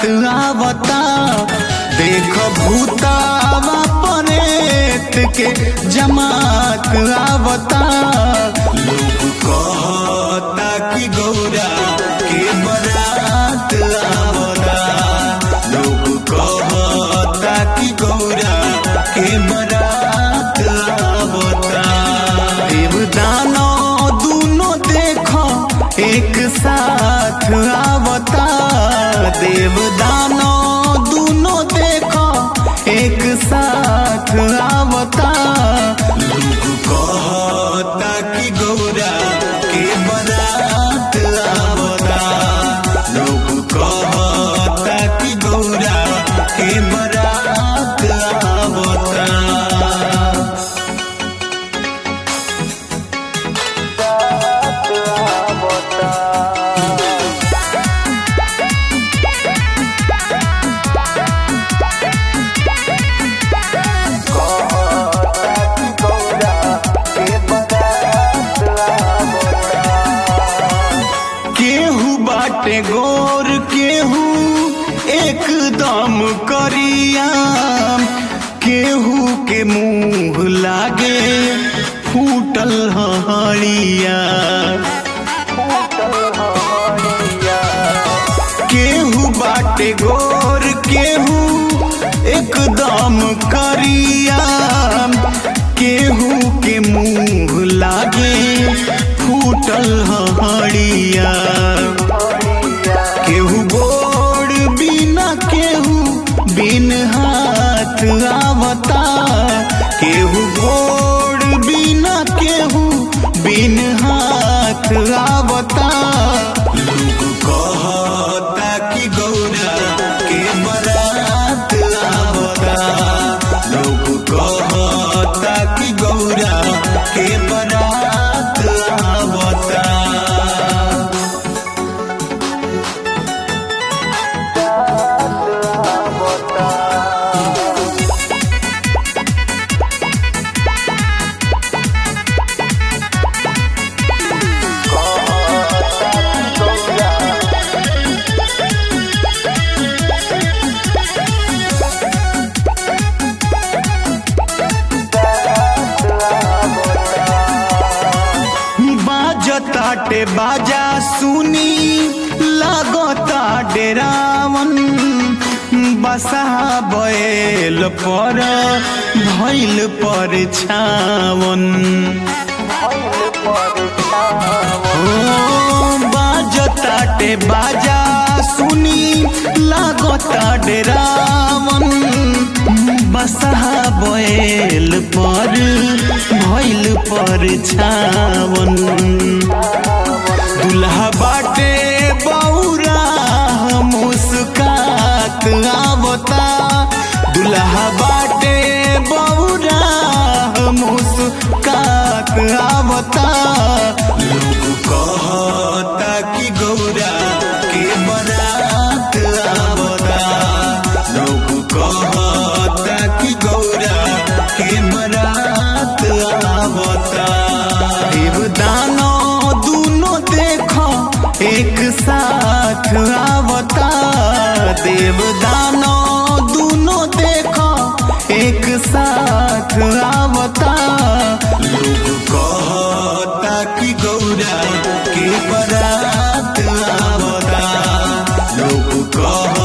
आवता देख भूतावा परेत के जमात आवता लोग कहता कि गौरा के बरात आवता लोग कहता कि गौरा के बरात आवता देवदानो दूनो देखो एक साथ आवता देवदानो दूनो देखो एक साथ आवता लोग कहता कि गौरा के बरात आवता लोग कहता कि गौरा के बरात आवता केहू बाटे गोर केहू एकदम करिया केहू के मुंह लागे फूटल हड़िया केहू बाटे गोर केहू एकदम करिया केहू के मुंह लागे फूटल हड़िया केहू गोड़ बिना केहू बिन हाथ आवता केहू गोड़ बिना केहू बिन हाथ आवता लोग कहता कि गौरा के बरात आवता लोग कहता कि गौरा के बरात आवता बाजताटे बाजा सुनी लागता डेरावन बसा बैल पर भैल पर छावन ओ बाजताटे बाजा सुनी लागता डेरावन बसा बैल पर भैल पर छावन दुल्हा बाटे बौरा मुस्कात आवता दुल्हा बाटे बौरा मुस्कात आवता लोग कहता कि गौरा के बरात आवता लोग कहता कि गौरा के बरात आवता देवदानो दूनो देखो एक साथ आवता देवदानो दूनो देखो एक साथ आवता लोग कहता कि गौरा के बरात आवता लोग कह